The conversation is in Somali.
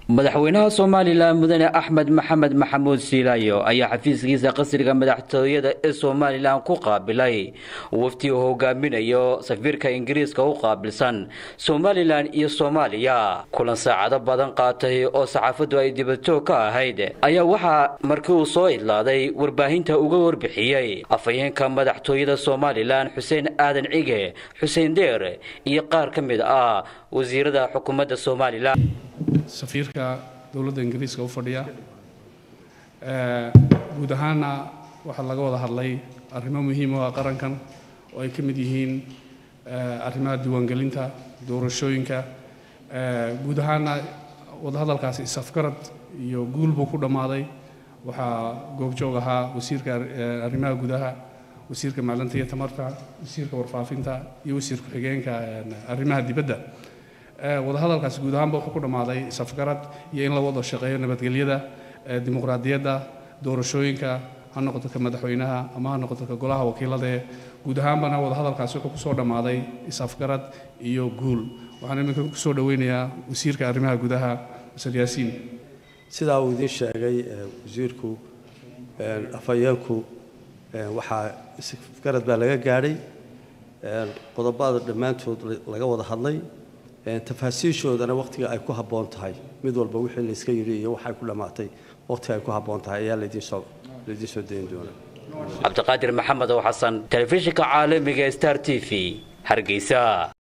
madaxweynaha somalilan mudane axmed maxamed maxamuud siilaayo ayaa xafiiskiisa qasriga madaxtooyada ee somalilan ku qaabilay wafti uu hogaaminayo safiirka ingiriiska u qaabilsan somalilan iyo soomaaliya kulan saacado badan qaatay oo saxaafaddu ay dibadjoog ka ahayd ayaa waxaa markii uu soo idlaaday warbaahinta uga warbixiyey afhayeenka madaxtooyada somalilan xuseen aadan cige xuseen deer iyo qaar ka mid ah wasiirada xukuumadda somalilan safiirka dowladda ingiriiska u fadhiya guud ahaana waxaa laga wada hadlay arrimo muhiim u ah qarankan oo ay ka mid yihiin arrimaha diiwaangelinta doorashooyinka guud ahaana wadahadalkaasi isafgarad iyo guul buu ku dhammaaday waxaa goobjoog ahaa wasiirka arrimaha gudaha wasiirka macdanta iyo tamarta wasiirka warfaafinta iyo wasiir ku-xigeenka arrimaha dibadda wadahadalkaasi guud ahaanba wuxuu ku dhammaaday safgarad iyo in la wada shaqeeyo nabadgelyada dimuqraadiyadda doorashooyinka ha noqoto ka madaxweynaha ama ha noqoto ka golaha wakiiladae guud ahaanbana wadahadalkaasi wuxuu kusoo dhammaaday isafgarad iyo guul waxaan iminka kusoo dhoweynayaa wasiirka arrimaha gudaha masar yaasiin sidaa uu idiin sheegay wasiirku afhayeenku waxaa isafgarad baa laga gaadhay qodobada dhammaantood laga wada hadlay tafaasiishoodana wakhtiga ay ku habboon tahay mid walba wixii layska yidhi iyo waxay ku dhammaatay wakhtiga ay ku habboon tahay ayaa laydiinsoo laydiin soo dayn doonaa cabdiqaadir maxamed oo xasan telefishinka caalamiga star t v hargeysa